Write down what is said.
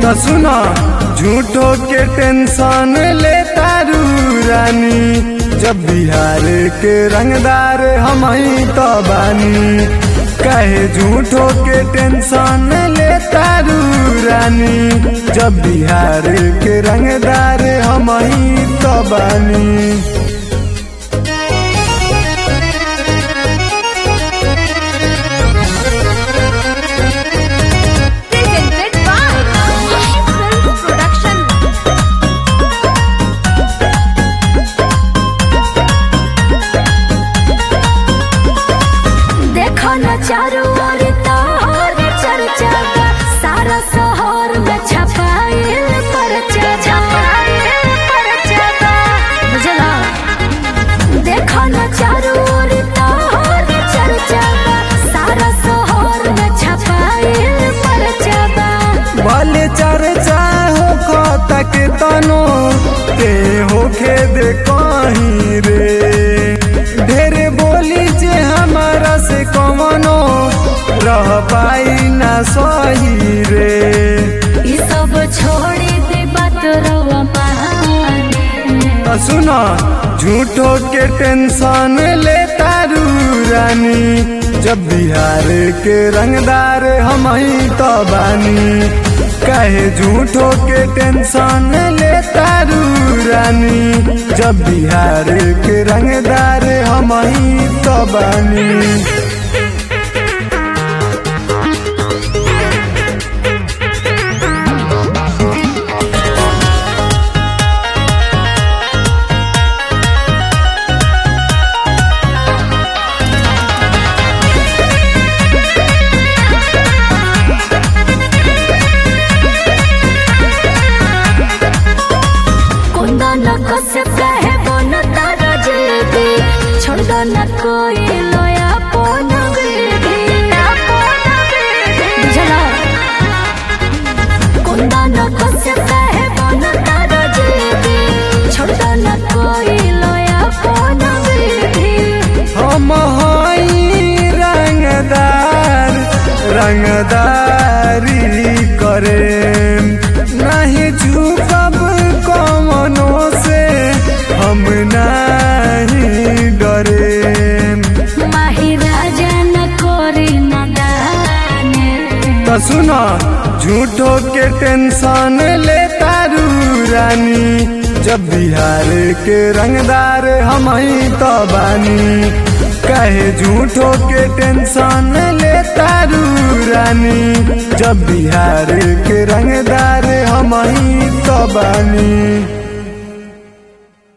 तो सुनो झूठो के टेंशन ले तारू रानी जब बिहार के रंगदार हम ही तो बानी कहे झूठो के टेंशन ले तारू रानी जब बिहार के रंगदार हम ही तो बानी Presented by Film Production. देखो न चारों ओर तोहर चर्चा बा। सारा शहर में छपाइल परचा छपाइल परचा बा। बुझला देखो न चारों ओर तोहर चर्चा बा। सारा शहर में छपाइल परचा बा। भले चर्चा हो तक तनो के होखे दे कहीं रे ढेर बोली जे हमारा से कमनो रह पाई ना सही रे ई सब छोड़ी दे बात रवा बहाने। तो सुनो झूठो के टेंशन ले तारू रानी जब बिहार के रंगदार हम ही तो बानी कहे झूठो के टेंशन ले तारू रानी जब बिहार के रंगदार हम ही तो बानी कुंदा न कस कहे बन तारा जेबी छोड़ दो न कोई लोया पोन बेबी बुझला कुंदा न कस कहे बन तारा जेबी छोड़ दो न कोई लोया पोन बेबी हम हई रंगदार रंगदारी करे नहीं झुकब कमनो से हम नहीं डरे माही राजा न कोरी न दाने तो सुनो झूठो के टेंशन ले तारू रानी जब बिहार के रंगदार हम ही तो बानी कहे झूठो के टेंशन ले तारू रानी जब बिहार के रंगदार हम ही तो बानी